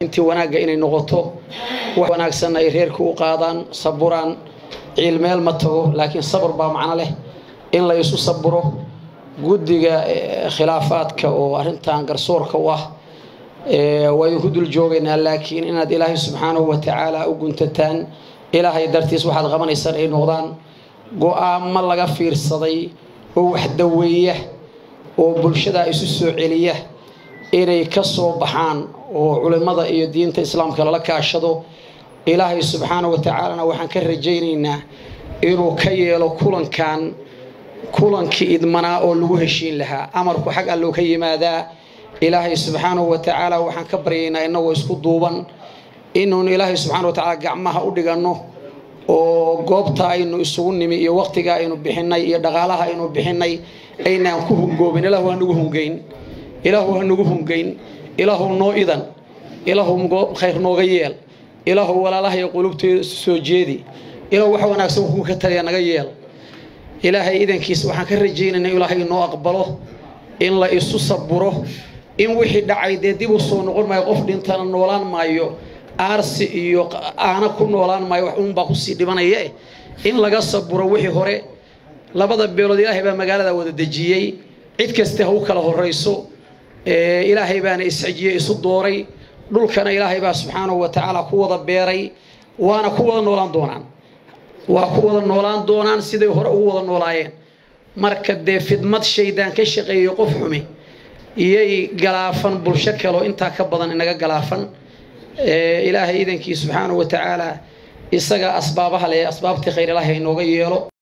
intii wanaagga inay noqoto wax wanaagsanna ay reerka u qaadaan saburaan ciil meel ma tago laakiin sabr baa macno leh in la isu saburo guddiga khilaafaadka oo arrintan garsoorka u ah waa idinku dul joogaynaa laakiin inaad ilaahay subxaanahu wa tacaala u guntataan ilaahay dartiis waxaad qabanaysaan ay noqdaan go-aamo laga fiirsaday oo wax daweeya oo bulshada isu soo celiya inay ka soo baxaan oo culimmada iyo diinta islaamka lala kaashado ilaahay subxaana wa tacaalana waxaan ka rajaynaynaa inuu ka yeelo kulankan kulankii idmanaa oo lagu heshiin lahaa amarku xag alloo ka yimaadaa ilaahay subxaanahu wa tacaala waxaan ka baryaynaa innagoo isku duuban inuun ilaahay subxana wa tacaala gacmaha u dhiganno oo goobta aynu isugu nimi iyo waqtiga aynu bixinay iyo dhaqaalaha aynu bixinay aynaan ku hungoobin ilaahu ha nagu hungayn ilaahu ha nagu hungayn ilaahu noo idan ilaahu khayr nooga yeel ilaahu walaalaha iyo qulubteeda soo jeedi ilaahu wax wanaagsan kuu ka taliya naga yeel ilaahay idankiisa waxaan ka rajaynaynaa ilaahay inoo aqbalo in la isu saburo in wixii dhacay dee dib u soo noqon maayo qof dhintana noolaan maayo aarsi iyo aana ku noolaan maayo wax uunbaa kusii dhibanaya eh in laga saburo wixii hore labada beelood ilaahay baa magaalada wada dejiyey cid kaste ha u kala horayso ilaahay baana isxijiyey isu dooray dhulkana ilaahay baa subxaanahu wa tacaala ku wada beeray waana ku wada noolaan doonaan waa ku wada noolaan doonaan siday hore ugu wada noolaayeen marka dee fidmad shaydaan ka shaqeeyo qof xumi iyay galaafan bulsho kaloo intaa ka badan inaga galaafan ilaahay idankii subxaanahu wa tacaala isaga asbaabaha leh asbaabtii khayr ilaahay inooga yeelo